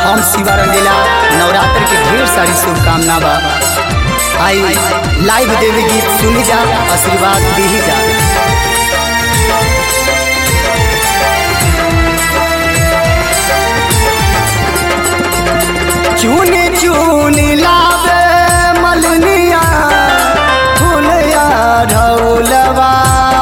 हम शिवा रंगीला नवरात्र के ढेर सारी शुभकामना बा आई लाइव देवी गीत सुनी जा आशीर्वाद दी जा चुनी चुनी लावे मलनिया फुलया ढौलवा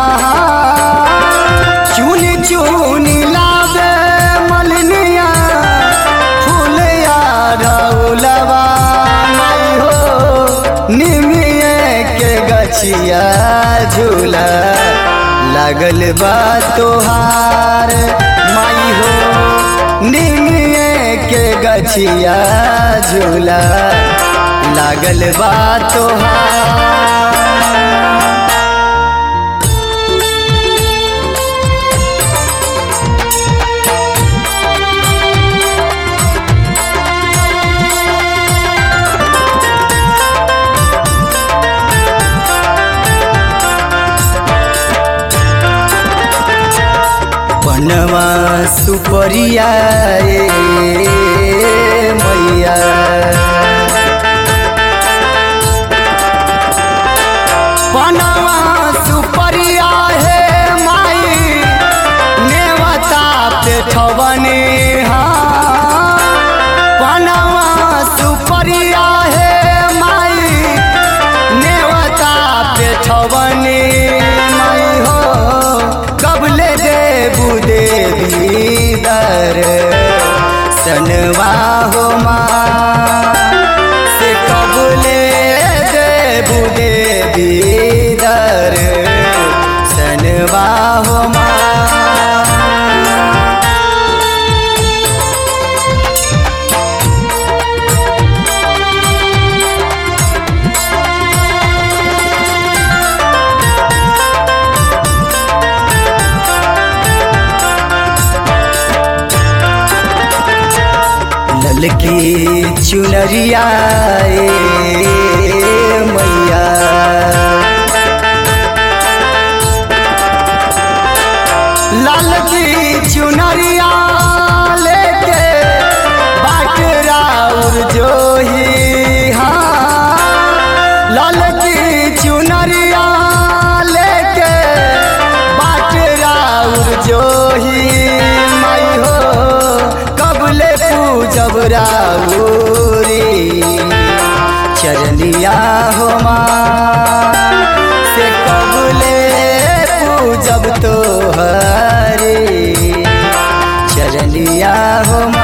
चुनी चुनी लावे मलनिया फुलया ढौलवा नहीं हो निमिए के गछिया झूला लागल बा तोहार माई हो निमिए के गछिया झूला लागल बा तोहार बनवा सुपरिया ए मैया बनवा सुपरिया हे माई नेवता पे ठवने बनवा सुपरिया हे माई नेवता पे ठवने माई हो कबले देबू देवी दर सनवा हो माँ से कबले देबू देवी दर सनवा हो माँ ललकी चुनरिया ए मैया ललकी चुनरिया लेके बाट राउर जोही हाँ ललकी चुनरिया लेके बाट राउर जोही माई हो कबले पूजब राउरी चरनिया हो माँ से कबले पूजब तो हरे चरनिया हो माँ